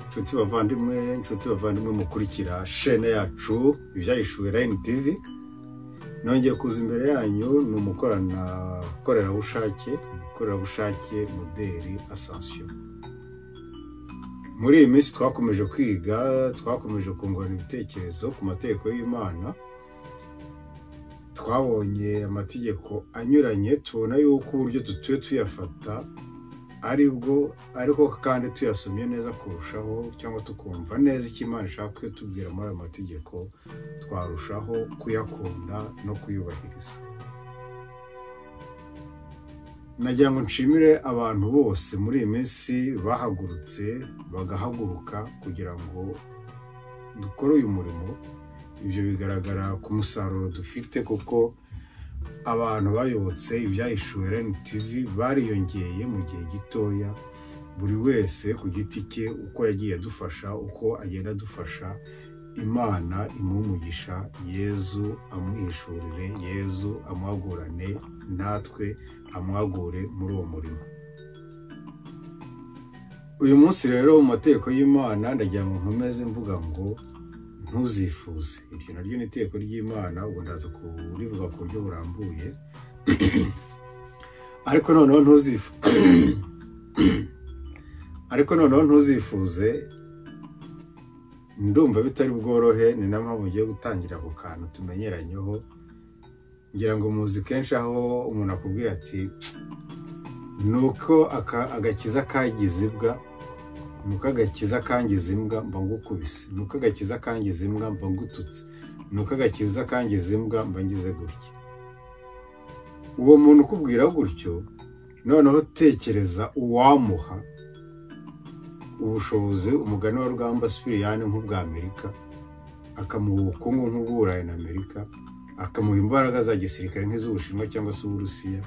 inshuti bavandimwe inshuti bavandimwe mukurikira shene yacu ibyahishuwe rayini tivi nongeye kuza imbere yanyu ni umukoranabukorerabushake umukorerabushake muderi asansiyo muri iyi minsi twakomeje kwiga twakomeje kungurana ibitekerezo ku mategeko y'imana twabonye amategeko anyuranye tubona yuko uburyo dutuye tuyafata aribwo ariko kandi tuyasomye neza kurushaho cyangwa tukumva neza icyo imana ishaka kutubwira muri ayo mategeko twarushaho kuyakunda no kuyubahiriza nagira ngo nshimire abantu bose muri iyi minsi bahagurutse bagahaguruka kugira ngo dukore uyu murimo ibyo bigaragara ku musaruro dufite kuko abantu bayobotse ibyahishuwe reni tivi bariyongeye mu gihe gitoya buri wese ku giti cye uko yagiye adufasha uko agenda adufasha imana imumugisha yezu amuhishurire yezu amuhagurane natwe amwagure muri uwo murimo uyu munsi rero mu mategeko y'imana ndagira ngo nkomeze mvuga ngo ntuzifuze iryo naryo ni iteko ry'imana ubu ndaza kurivuga ku buryo burambuye ariko noneho ntuzifuze ariko noneho ntuzifuze ndumva bitari bworohe ni na mpamvu ugiye gutangira ako kantu tumenyeranyeho ngira ngo muzi kenshi aho umuntu akubwira ati ni uko agakiza kagize imbwa ni uko agakiza kangiza imbwa mba ngukubise ni uko agakiza kangiza imbwa mba ngututse ni uko agakiza kangiza imbwa mba ngize gutya uwo muntu ukubwira gutyo noneho tekereza uwamuha ubushobozi umugani wa rwamba sipiriyani nk'ubw'amerika akamuha ubukungu nk'ubw'uburayi na amerika akamuha imbaraga za gisirikare nk'iz'ubushinwa cyangwa se uburusiya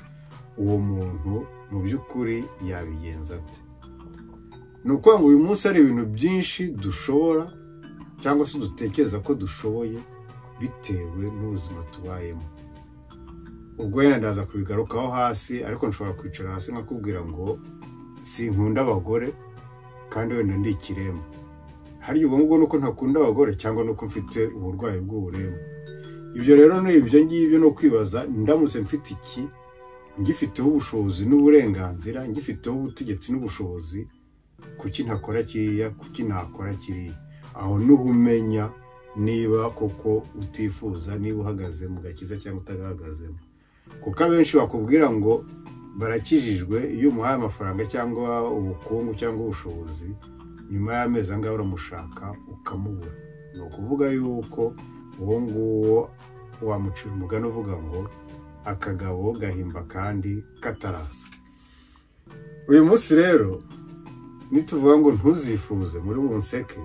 uwo muntu mu by'ukuri yabigenza ate ni ukuvuga ngo uyu munsi hari ibintu byinshi dushobora cyangwa se dutekereza ko dushoboye bitewe n'ubuzima tubayemo ubwo wenda ndaza kubigarukaho hasi ariko nshobora kwicara hasi nkakubwira ngo sinkunda abagore kandi wenda ndi ikiremba hariya ubwo ngubwo nuko ntakunda abagore cyangwa nuko mfite uburwayi bw'uburemba ibyo rero ni ibyo ngibyo ni ukwibaza ndamutse mfite iki ngifiteho ubushobozi n'uburenganzira ngifiteho ubutegetsi n'ubushobozi kuki ntakora kiriya kuki ntakora kiriya aho n'ubumenya niba koko utifuza niba uhagaze mu gakiza cyangwa utagahagazemo kuko abenshi bakubwira ngo barakijijwe iyo umuhaye amafaranga cyangwa ubukungu cyangwa ubushobozi nyuma y'amezi angahe uramushaka ukamubura ni ukuvuga yuko uwo nguwo wamucira umugani uvuga ngo akagabo gahimba kandi kataraza uyu munsi rero nituvuga ngo ntuzifuze muri bunseke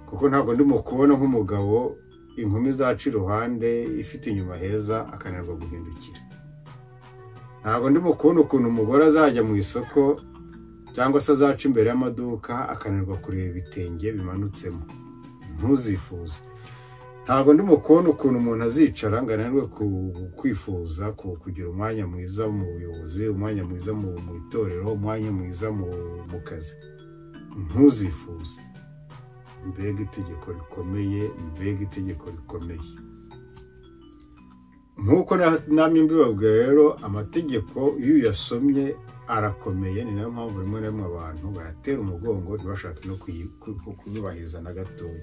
kuko ntabwo ndimo kubona nk'umugabo inkumi zaca iruhande ifite inyuma heza akananirwa guhindukira ntabwo ndimo kubona ukuntu umugore azajya mu isoko cyangwa se azaca imbere y'amaduka akananirwa kureba ibitenge bimanutsemo ntuzifuze ntabwo ndimo kubona ukuntu umuntu azicara ngo ananirwe kwifuza kugira umwanya mwiza mu buyobozi umwanya mwiza mu itorero umwanya mwiza mu kazi ntuzifuze mbega itegeko rikomeye mbega itegeko rikomeye nk'uko namwe mbibabwira rero amategeko iyo uyasomye arakomeye ni nayo mpamvu rimwe na rimwe abantu bayatera umugongo ntibashake no kuyubahiriza na gatoya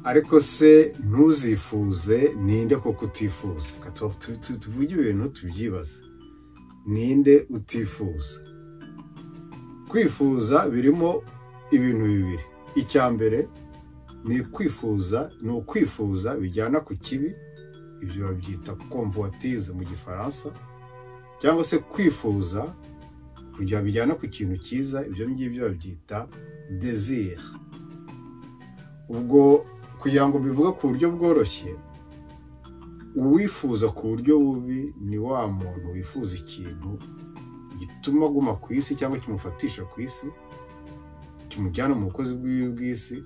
ariko se ntuzifuze ninde koko utifuza tuvuge ibintu tubyibaze ninde utifuza kwifuza birimo ibintu bibiri icya mbere ni kwifuza ni ukwifuza bijyana ku kibi ibyo babyita komvuwatize mu gifaransa cyangwa se kwifuza kugira bijyana ku kintu cyiza ibyo ngibyo babyita desire ubwo kugira ngo bivuge ku buryo bworoshye uwifuza ku buryo bubi ni wa muntu wifuza ikintu gituma aguma ku isi cyangwa kimufatisha ku isi kimujyana mu bukozi bw'iwe bw'isi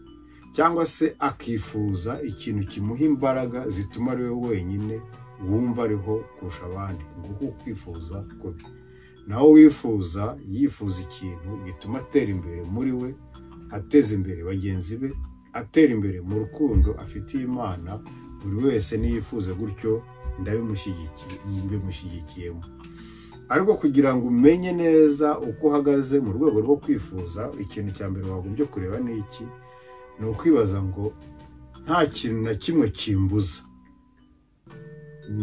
cyangwa se akifuza ikintu kimuha imbaraga zituma ari we wenyine wumva ariho kurusha abandi nguko kwifuza kwe naho wifuza yifuza ikintu gituma atera imbere muri we ateza imbere bagenzi be atera imbere mu rukundo afitiye imana buri wese niyifuza gutyo ndabimushyigikiyemo ariko kugira ngo umenye neza uko uhagaze mu rwego rwo kwifuza ikintu cya mbere wagombye kureba ni iki ni ukwibaza ngo nta kintu na kimwe kimbuza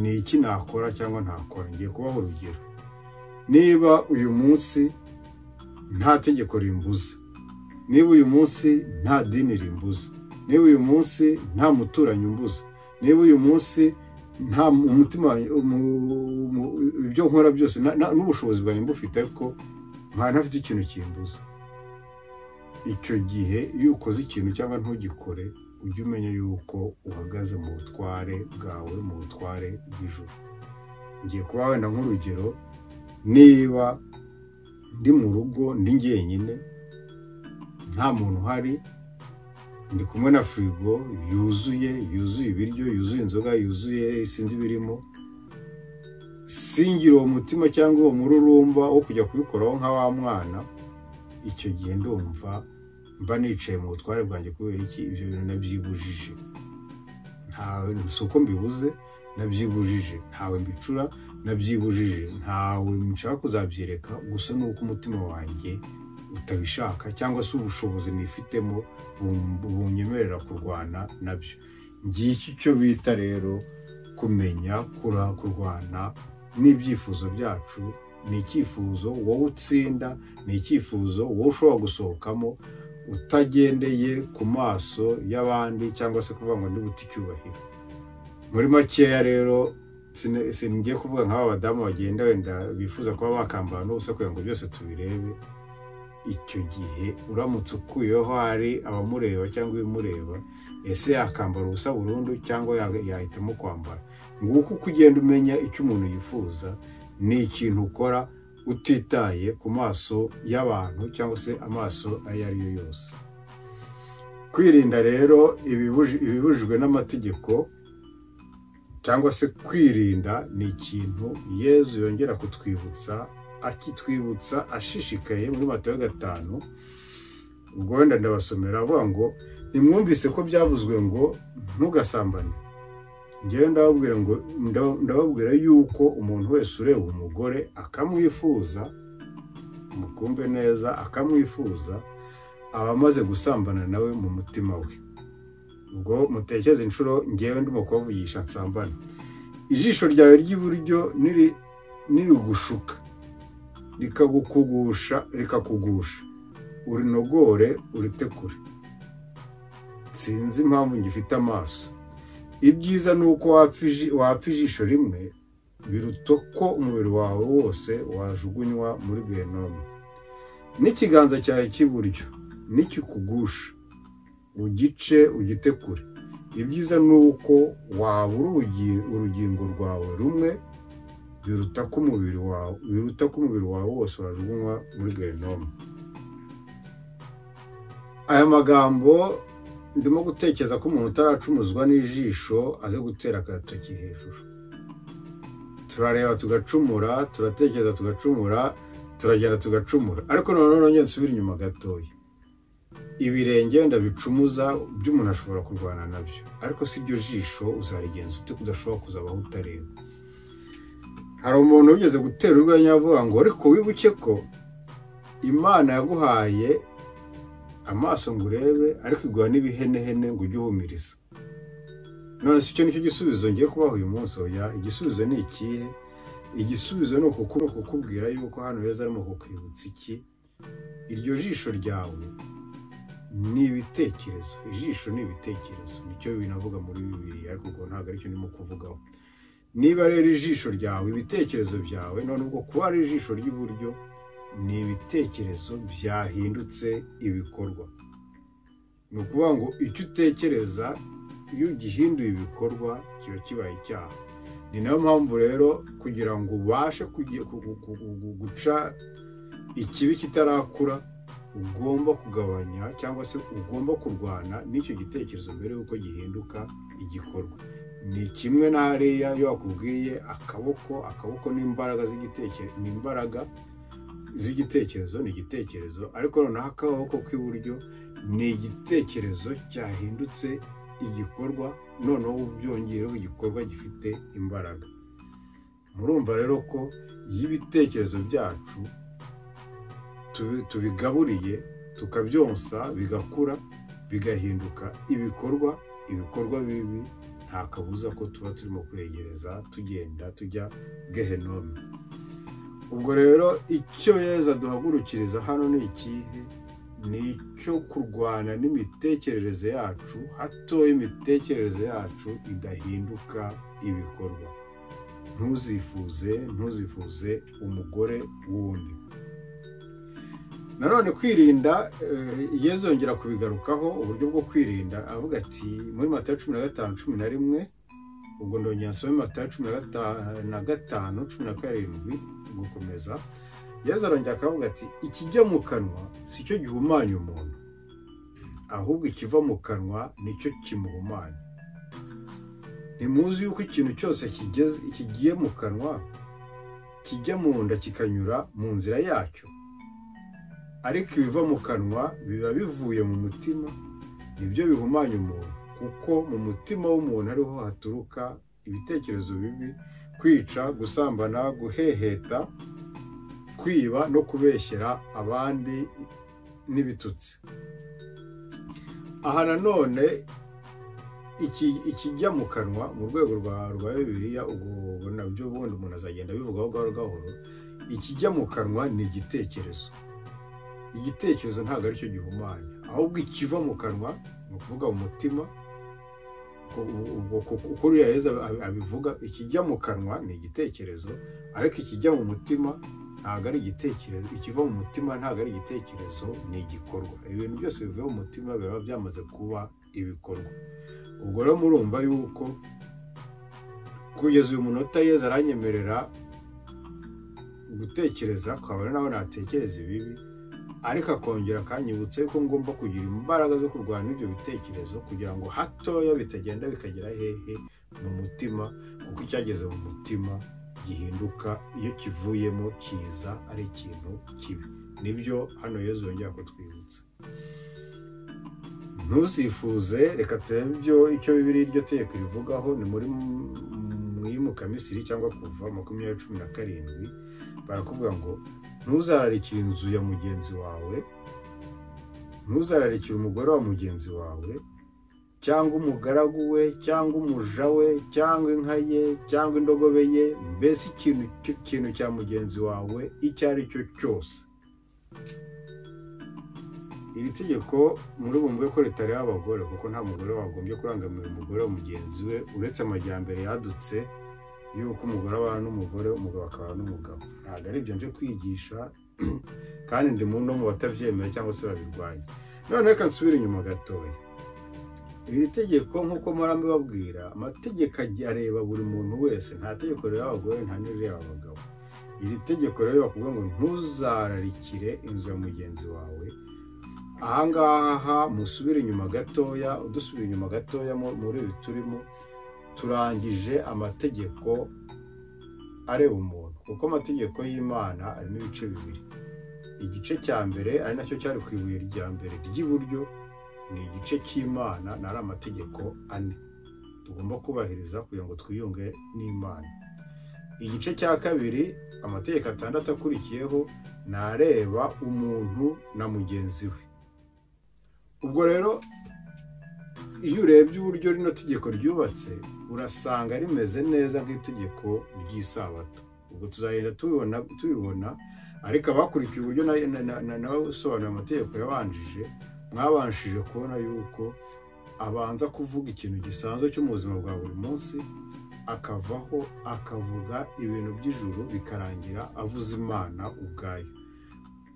ni iki nakora cyangwa ntakora ngiye kubaho urugero niba uyu munsi nta tegeko rimbuza niba uyu munsi nta dini rimbuza niba uyu munsi nta muturanyi umbuza niba uyu munsi nta mutima ibyo nkora byose n'ubushobozi bwanjye mbufite ariko nkaba ntafite ikintu kimbuza icyo gihe iyo ukoze ikintu cyangwa ntugikore ujye umenya yuko uhagaze mu butware bwawe mu butware bw'ijoro ngiye kuba wenda nk'urugero niba ndi mu rugo ndi njyenyine nta muntu uhari ndi kumwe na firigo yuzuye yuzuye ibiryo yuzuye inzoga yuzuye sinzi ibirimo singira uwo mutima cyangwa uwo mururumba wo kujya kubikoraho nka wa mwana icyo gihe ndumva mba nicaye mu butware bwanjye kubera iki ibyo bintu nabyibujije ntawe si uko mbibuze nabyibujije ntawe mbicura nabyibujije ntawe nshaka kuzabyereka gusa ni uko umutima wanjye utabishaka cyangwa se ubushobozi nifitemo bunyemerera kurwana nabyo ngiki icyo bita rero kumenya kurwana n'ibyifuzo byacu ni icyifuzo wowe utsinda ni icyifuzo wowe ushobora gusohokamo utagendeye ku maso y'abandi cyangwa se kuvuga ngo ntibuti icyubahiro muri makeya rero singiye kuvuga nk'aba badamu bagenda wenda bifuza kuba bakambara n'ubusa kugira ngo byose tubirebe icyo gihe uramutse ukuyeho hari abamureba cyangwa ibimureba ese yakambara ubusa burundu cyangwa yahitamo kwambara nguko uko ugenda umenya icyo umuntu yifuza ni ikintu ukora utitaye ku maso y'abantu cyangwa se amaso ayo ari yo yose kwirinda rero ibibujijwe n'amategeko cyangwa se kwirinda ni ikintu yezu yongera kutwibutsa akitwibutsa ashishikaye muri matayo gatanu ubwo wenda ndabasomera avuga ngo nimwumvise ko byavuzwe ngo ntugasambane ngewe ndababwira ngo ndababwira yuko umuntu wese ureba umugore akamwifuza mukumve neza akamwifuza aba amaze gusambana nawe mu mutima we ubwo mutekereze inshuro ngewe ndimo kubavugisha nsambane ijisho ryawe ry'iburyo nirigushuka rikagukugusha rikakugusha urinogore uritekure sinzi impamvu ngifite amaso ibyiza ni uko wapfa ijisho rimwe biruta ko umubiri wawe wose wajugunywa muri gahinomu n'ikiganza cyawe cy'iburyo nikikugusha ugice ugitekure ibyiza ni uko wabura urugingo rwawe rumwe biruta ko umubiri wawe biruta ko umubiri wawe wose wajugunywa muri gahinomu aya magambo ndimo gutekereza ko umuntu utaracumuzwa n'ijisho aze gutera agatoki hejuru turareba tugacumura turatekereza tugacumura turagenda tugacumura ariko noneho nongera nsubire inyuma gatoya ibirenge wenda bicumuza by'umuntu ashobora kurwana nabyo ariko si byo jisho uzarigenza ute kudashobora kuzabaho utareba hari umuntu ugeze gutera urwenya avuga ngo ariko wibuke ko imana yaguhaye amaso ngo urebe ariko iguha n'ibihenehene ngo ujye uhumiriza none si icyo nicyo gisubizo ngiye kubaho uyu munsi oya igisubizo ni ikihe igisubizo ni ukukubwira yuko hano heza arimo kukwibutsa iki iryo jisho ryawe ni ibitekerezo ijisho ni ibitekerezo nicyo binavuga muri bibiri ariko ubwo ntabwo aricyo ndimo kuvugaho niba rero ijisho ryawe ibitekerezo byawe none ubwo kuba ari ijisho ry'iburyo ni ibitekerezo byahindutse ibikorwa ni ukuvuga ngo icyo utekereza iyo ugihinduye ibikorwa kiba kibaye icyaha ni nayo mpamvu rero kugira ngo ubashe guca ikibi kitarakura ugomba kugabanya cyangwa se ugomba kurwana n'icyo gitekerezo mbere y'uko gihinduka igikorwa ni kimwe na hariya iyo bakubwiye akaboko akaboko n'imbaraga z'igitekerezo ni imbaraga z'igitekerezo ni igitekerezo ariko noneho akaboko k'iburyo ni igitekerezo cyahindutse igikorwa noneho byongeyeho igikorwa gifite imbaraga murumva rero ko iyo ibitekerezo byacu tubigaburiye tukabyonsa bigakura bigahinduka ibikorwa ibikorwa bibi nta kabuza ko tuba turimo kwegereza tugenda tujya gehenome ubwo rero icyo yeza duhagurukiriza hano ni ikihe ni icyo kurwana n'imitekerereze yacu hatoya imitekerereze yacu idahinduka ibikorwa ntuzifuze ntuzifuze umugore wundi nanone kwirinda yezongera kubigarukaho uburyo bwo kwirinda avuga ati muri mata cumi na gatanu cumi na rimwe ubwo ndongera nsome mata cumi na gatanu cumi na karindwi gukomeza yeza arongera akavuga ati ikijya mu kanwa si cyo gihumanya umuntu ahubwo ikiva mu kanwa nicyo kimuhumanya ntimuzi yuko ikintu cyose kigiye mu kanwa kijya mu nda kikanyura mu nzira yacyo ariko ibiva mu kanwa biba bivuye mu mutima nibyo bihumanya umuntu kuko mu mutima w'umuntu ariho haturuka ibitekerezo bibi kwica gusambana guheheta kwiba no kubeshyera abandi n'ibitutsi aha nanone ikijya mu kanwa mu rwego rwa bibiriya ubwo nabyo ubundi umuntu azagenda abivugaho gahoro gahoro ikijya mu kanwa ni igitekerezo igitekerezo ntabwo aricyo gihumanya ahubwo ikiva mu kanwa ni ukuvuga mu mutima kuko uriya heza abivuga ikijya mu kanwa ni igitekerezo ariko ikijya mu mutima ntabwo ari igitekerezo ikiva mu mutima ntabwo ari igitekerezo ni igikorwa ibintu byose bivuye mu mutima biba byamaze kuba ibikorwa ubwo rero murumva yuko kugeza uyu munota yeza aranyemerera gutekereza kabone nawe natekereza ibibi ariko akongera akanyibutsa ko ngomba kugira imbaraga zo kurwanya ibyo bitekerezo kugira ngo hatoya bitagenda bikagera hehe mu mutima kuko icyageze mu mutima gihinduka iyo kivuyemo kiza ari ikintu kibi nibyo hano yezu yongera kutwibutsa ntusifuze reka turebe ibyo icyo bibiri iryo tegeko rivugaho ni muri muyimuka misiri cyangwa kuva makumyabiri cumi na karindwi barakubwira ngo ntuzararikire inzu ya mugenzi wawe ntuzararikire umugore wa mugenzi wawe cyangwa umugaragu we cyangwa umuja we cyangwa inka ye cyangwa indogobe ye mbese ikintu kintu cya mugenzi wawe icyo ari cyo cyose iri tegeko muri bumve ko ritareba abagore kuko nta mugore wagombye kurangamira umugore wa mugenzi we uretse amajyambere yadutse y'uko umugore abana n'umugore umugabo akabana n'umugabo ntabwo ari ibyo nje kwigisha kandi ndi mu no mu batabyemera cyangwa se babirwanya none reka nsubire inyuma gatoya iri tegeko nk'uko murambi babwira amategeko areba buri muntu wese nta tegeko rireba abagore nta n'irireba abagabo iri tegeko rero bakubwira ngo ntuzararikire inzu ya mugenzi wawe ahangaha musubire inyuma gatoya udusubira inyuma gatoya muri ibi turimo turangije amategeko areba umuntu kuko amategeko y'imana arimo ibice bibiri igice cya mbere ari nacyo cyari ku ibuye rya mbere ry'iburyo ni igice cy'imana nari amategeko ane tugomba kubahiriza kugira ngo twiyunge n'imana igice cya kabiri amategeko atandatu akurikiyeho ni areba umuntu na mugenzi we ubwo rero iyo urebye uburyo rino tegeko ryubatse urasanga rimeze neza nk'itegeko ry'isabato ubwo tuzagenda tubibona ariko abakurikiye uburyo nawe usobanura amategeko yabanjije mwabanshije kubona yuko abanza kuvuga ikintu gisanzwe cyo mu buzima bwa buri munsi akavaho akavuga ibintu by'ijuru bikarangira avuze imana ubwayo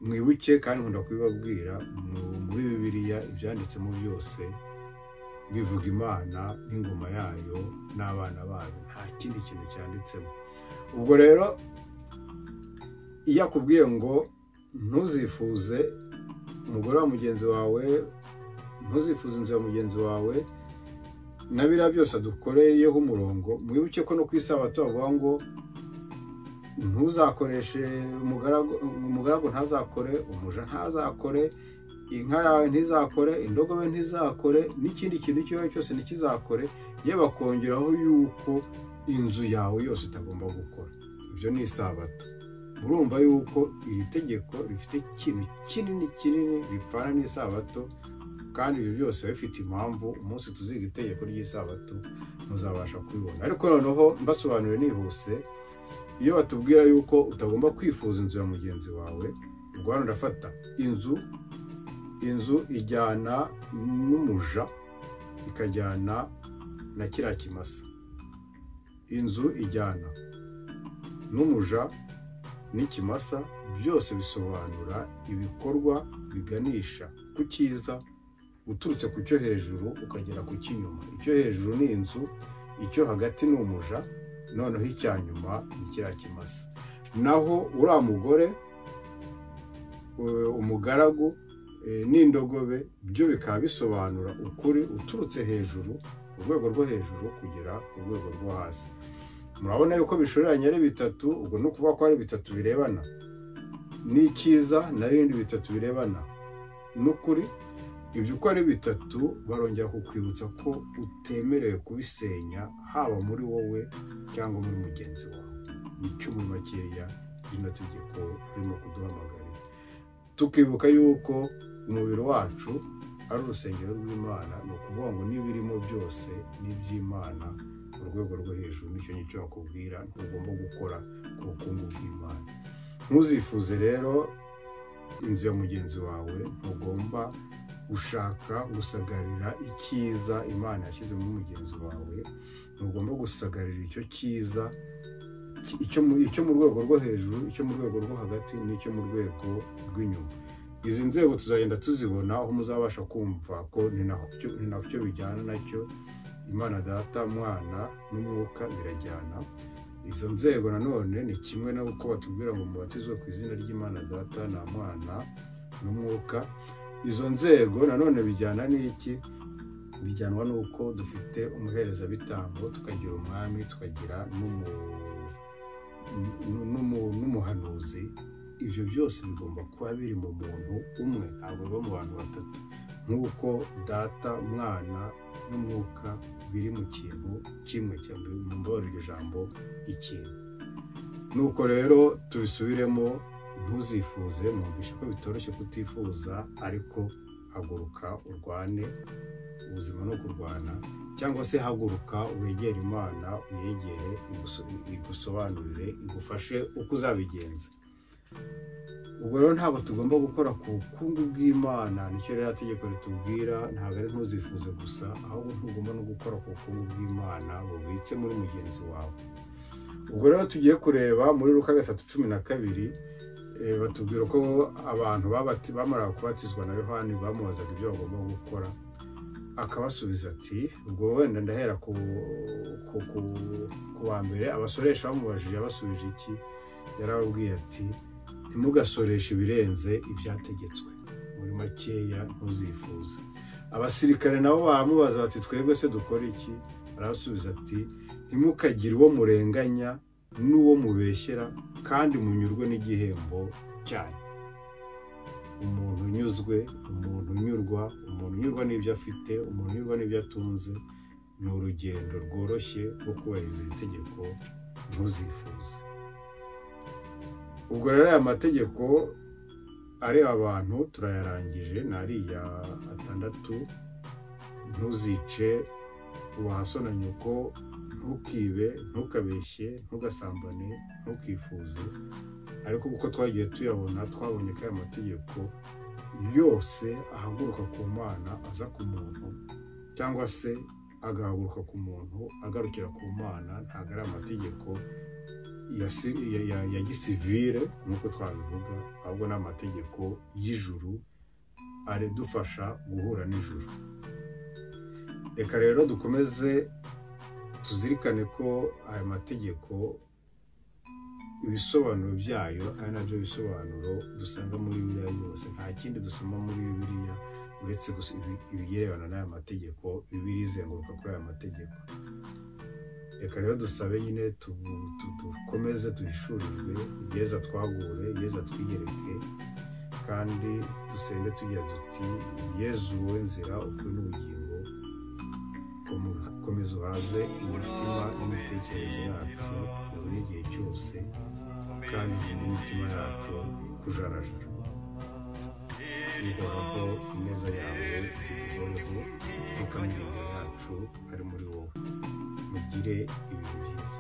mwibuke kandi nkunda kubibabwira muri bibiliya ibyanditsemo byose bivuga imana n'ingoma yayo n'abana bayo nta kindi kintu cyanditsemo ubwo rero iyo akubwiye ngo ntuzifuze umugore wa mugenzi wawe ntuzifuze inzu ya mugenzi wawe na biriya byose adukoreyeho umurongo mwibuke ko no ku isabato bavuga ngo ntuzakoreshe umugaragu ntazakore umuja ntazakore inka yawe ntizakore indogobe ntizakore n'ikindi kintu icyo ari cyo cyose ntikizakore yewe bakongeraho yuko inzu yawe yose itagomba gukora ibyo ni isabato murumva yuko iri tegeko rifite ikintu kinini kinini ripfana n'isabato kandi ibyo byose bifite impamvu umunsi tuziga itegeko ry'isabato muzabasha kubibona ariko noneho mbasobanurire nihuse iyo batubwira yuko utagomba kwifuza inzu ya mugenzi wawe ubwo hano ndafata inzu inzu ijyana n'umuja ikajyana na kiriya kimasa inzu ijyana n'umuja n'ikimasa byose bisobanura ibikorwa biganisha ku cyiza uturutse ku cyo hejuru ukagera ku cy'inyuma icyo hejuru ni inzu icyo hagati ni umuja noneho icya nyuma ni kiriya kimasa naho uriya mugore umugaragu n'indogobe byo bikaba bisobanura ukuri uturutse hejuru urwego rwo hejuru kugera ku rwego rwo hasi murabona yuko bishoreranye ari bitatu ubwo ni ukuvuga ko ari bitatu birebana n'ikiza na bindi bitatu birebana n'ukuri ibyo uko ari bitatu barongera kukwibutsa ko utemerewe kubisenya haba muri wowe cyangwa muri mugenzi wawe nicyo muri makeya rino tegeko ririmo kuduhamagarira tukibuka yuko umubiri wacu ari urusengero rw'imana ni ukuvuga ngo n'ibirimo byose ni iby'imana ku rwego rwo hejuru nicyo nicyo bakubwira ntugomba gukora ku bukungu bw'imana ntuzifuze rero inzu ya mugenzi wawe ntugomba gushaka gusagarira icyiza imana yashyize muri mugenzi wawe ntugomba gusagarira icyo cyiza icyo mu rwego rwo hejuru icyo mu rwego rwo hagati n'icyo mu rwego rw'inyuma izi nzego tuzagenda tuzibona aho muzabasha kumva ko ni nacyo bijyana nacyo imana data mwana n'umwuka birajyana izo nzego nanone ni kimwe no uko batubwira ngo mubatizwe ku izina ry'imana data na mwana n'umwuka izo nzego nanone bijyana n'iki bijyanwa n'uko dufite umuherezabitambo tukagira umwami tukagira n'umuhanuzi ibyo byose bigomba kuba biri mu muntu umwe ntabwo biba mu bantu batatu nk'uko data umwana n'umwuka biri mu kintu kimwe cyangwa mu mbororero ijambo ikintu nuko rero tubisubiremo ntuzifuze mwumvishe ko bitoroshye kutifuza ariko haguruka urwane ubuzima no kurwana cyangwa se haguruka wegere imana uyegere igusobanurire igufashe uko uzabigenza ubwo rero ntabwo tugomba gukora ku bukungu bw'imana nicyo rero tegeko ritubwira ntabwo ari ntuzifuze gusa ahubwo ntugomba no gukora ku bukungu bw'imana bubitse muri mugenzi wawe ubwo rero tugiye kureba muri ruka gatatu cumi na kabiri batubwira ko abantu bamara kubatizwa na yohani bamubazaga ibyo bagomba gukora akabasubiza ati ubwo wenda ndahera ku wa mbere abasoresha bamubajije abasubije iki yarababwiye ati ntimugasoreshe ibirenze ibyategetswe muri makeya ntuzifuze abasirikare nabo baramubaza bati twebwe se dukora iki arabasubiza ati ntimukagire uwo murenganya n'uwo mubeshyera kandi munyurwe n'igihembo cyanyu umuntu unyuzwe umuntu unyurwa umuntu unyurwa n'ibyo afite umuntu unyurwa n'ibyo atunze ni urugendo rworoshye rwo kubahiriza iri tegeko ntuzifuze ubwo rero aya mategeko areba abantu turayarangije ni ariya atandatu ntuzice wahasona nyoko ntukibe ntukabeshye ntugasambane ntukifuze ariko kuko twagiye tuyabona twabonye ko aya mategeko yose ahaguruka ku mana aza ku muntu cyangwa se agahaguruka ku muntu agarukira ku mana ntabwo ari amategeko ya gisivire nk'uko twabivuga ahubwo ni amategeko y'ijuru aridufasha guhura n'ijuru reka rero dukomeze tuzirikane ko aya mategeko ibisobanuro byayo ari nabyo bisobanuro dusanga muri biriya byose nta kindi dusoma muri biriya uretse ibirebana n'aya mategeko bibiri izenguruka kuri aya mategeko reka rero dusabe nyine dukomeze duhishurirwe yeza twagure yeza twigereke kandi dusenga tugira duti yezu wowe nzira ukuri n'ubugingo komeza uhaze imitima n'imitekerereze yacu mu buri gihe cyose kandi n'imitima yacu kujarajara bihoraho ineza yawe itugoreho kuko yacu ari muri wowe mugire ibintu byiza